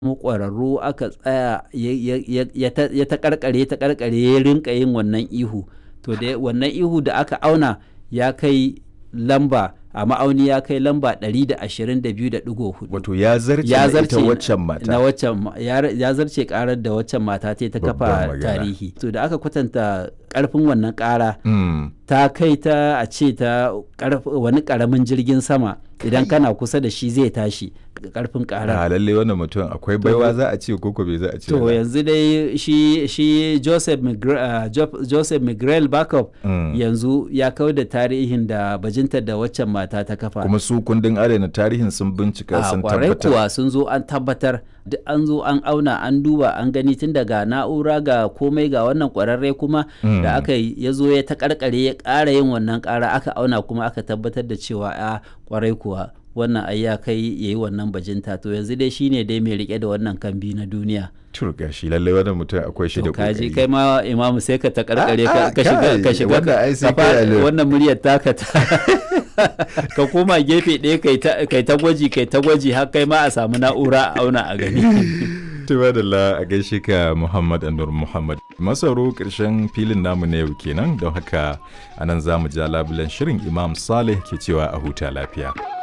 mu ƙwararru aka tsaya ya ta karkare ta karkare ya rinka yin wannan ihu to da wannan ihu da aka auna ya kai lamba a ma'auni ya kai lamba 122.4 wato ya zarce ya na ita zarce waccan mata na waccan ma- ya ya zarce karar da waccan mata ta yi ta Babban kafa magana. tarihi to da aka kwatanta karfin wannan kara Mm. ta kai ta a ce ta karf- wani karamin jirgin sama idan kana kusa da shi zai tashi karfin karar a lalle wannan mutum akwai baiwa za a ce koko bai za a ce to ba. yanzu dai shi shi Joseph Migre, uh, Jo- Joseph Miguel Backup Mm. yanzu ya kau da tarihin da bajintar da waccan mata ta kafa kuma su kundin adana tarihin sun bincika a sun kwarai tabbatar kuwa sun zo an tabbatar duk an zo an auna an duba an gani tun daga na'ura ga komai ga wannan kwararre kuma Mm. da aka yi ya zo ya ta karkare ya ƙara yin wannan ƙara aka auna kuma aka tabbatar da cewa a kwarai kuwa wannan ai ya kai ya yi wannan bajinta to yanzu dai shine dai mai rike da wannan kambi na duniya turga shi lalle wannan mutum akwai shi da to kaji kokari kai ma imamu sai ka ta karkare Ah, ka ah, ka shiga kai, ka shiga wannan ai sai ka fara- kai alert. wannan muryar taka ta ka koma gefe ɗaya kai ta kai ta gwaji kai ta gwaji har kai ma a samu na'ura a auna a gani Tuba da la a gaishe ka Muhammad Anur Muhammad. Masaro ƙarshen filin namu na yau kenan don haka anan za mu ja labulen shirin Imam Saleh ke cewa a huta lafiya.